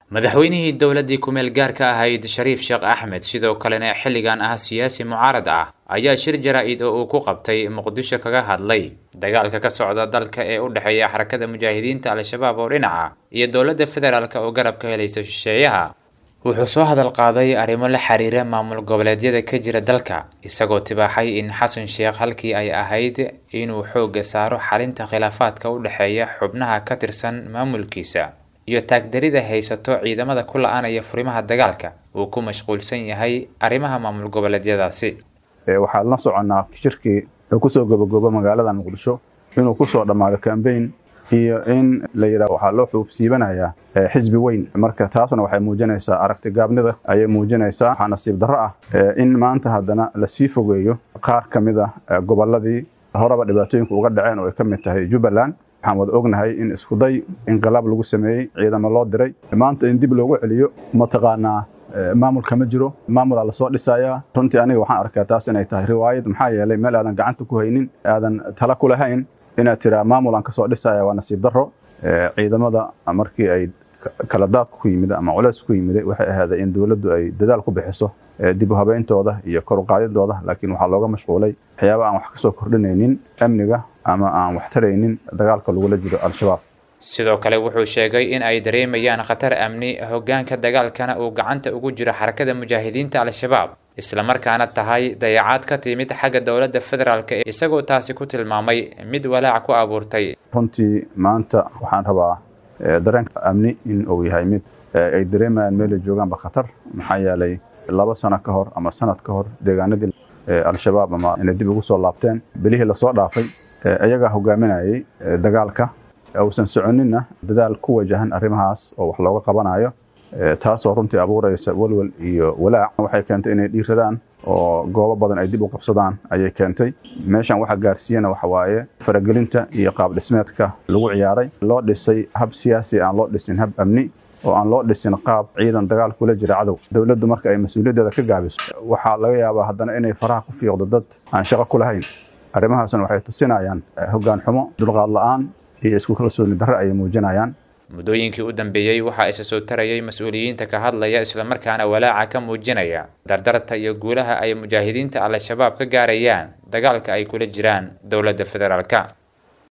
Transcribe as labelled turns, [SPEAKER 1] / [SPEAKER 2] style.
[SPEAKER 1] madaxweynihii dowladdii ku-meel gaarka ahayd shariif sheekh axmed sidoo kalena xilligan ah siyaasi mucaarad ah ayaa shir jaraa-id oo uu ku qabtay muqdisho kaga hadlay dagaalka ka socda dalka ee u dhexeeya xarakada mujaahidiinta al-shabaab oo dhinaca iyo dowladda federaalk oo garab ka helaysa shisheeyaha wuxuu soo hadal qaaday arrimo la xiriira maamul goboleedyada ka jira dalka isagoo tibaaxay in xasan sheekh halkii ay ahayd inuu xoogga saaro xalinta khilaafaadka u dhexeeya xubnaha ka tirsan maamulkiisa iyo taagdarida haysato ciidamada ku la-aanaya furimaha dagaalka uu ku mashquulsan yahay arrimaha maamul goboleedyadaasi
[SPEAKER 2] waxaan la soconnaa shirkii oo kusoo gobagoobo magaalada muqdisho inuu kusoo dhammaado cambayn iyo in la yidhaha waxaa loo xuubsiibanayaa xisbi weyn marka taasna waxay muujinaysaa aragti gaabnida ayay muujinaysaa waxaa nasiib darro ah in maanta haddana lasii fogeeyo qaar ka mid a gobolladii horeba dhibaatooyinka uga dhaceen oo ay ka mid tahay jubbaland waxaan wada ognahay in iskuday inqilaab lagu sameeyey ciidamo loo diray maanta in dib loogu celiyo mataqaanaa maamulka ma jiro maamulaa lasoo dhisayaa runtii aniga waxaan arkaa taas inay tahay riwaayad maxaa yeelay meel aadan gacanta ku haynin aadan tala ku lahayn inaad tiraa maamul aan kasoo dhisaya waa nasiib darro ciidamada markii ay kala daadku ku yimid ama culeys ku yimid waxay ahaaday in dowladdu ay dadaal ku bixiso dib u habeyntooda iyo kor u qaadidooda laakiin waxaa looga mashquulay waxyaaba aan wax kasoo kordhinaynin amniga ama aan wax taraynin dagaalka lagula jiro al-shabaab
[SPEAKER 1] sidoo kale wuxuu sheegay in ay dareemayaan khatar amni hoggaanka dagaalkana uu gacanta ugu jiro xarakada mujaahidiinta al-shabaab islamarkaana tahay dayacaad ka timid xagga dowladda federaalk isagoo taasi ku tilmaamay mid walaac ku abuurtay
[SPEAKER 2] runtii maanta waxaan rabaa dareenka amni in uu yahay mid ay dareemayaan meelay joogaanba khatar maxaa yeelay laba sano ka hor ama sanad ka hor deegaanadii al-shabaab ama inay dib ugu soo laabteen bilihii lasoo dhaafay iyagaa hogaaminayay dagaalka uusan soconinna dadaal ku wajahan arrimahaas oo wax looga qabanayo taasoo runtii abuuraysa walwal iyo walaac waxay keentay inay dhiiradaan oo goobo badan ay dib u qabsadaan ayay keentay meeshan waxa gaarsiiyana waxa waaye faragelinta iyo qaab dhismeedka lagu ciyaaray loo dhisay hab siyaasi aan loo dhisin hab amni oo aan loo dhisin qaab ciidan dagaal kula jira cadow dowladdu marka ay mas-uuliyaddeeda ka gaabiso waxaa laga yaabaa haddana inay faraha ku fiiqdo dad aan shaqo ku lahayn arrimahaasna waxay tusinayaan hoggaan xumo dulqaad la-aan iyo isku kalsooni darre ayay muujinayaan
[SPEAKER 1] muddooyinkii u dambeeyey waxaa isa soo tarayay mas-uuliyiinta ka hadlaya islamarkaana walaaca ka muujinaya dardarta iyo guulaha ay mujaahidiinta al-shabaab ka gaarayaan dagaalka ay kula jiraan dowladda federaalka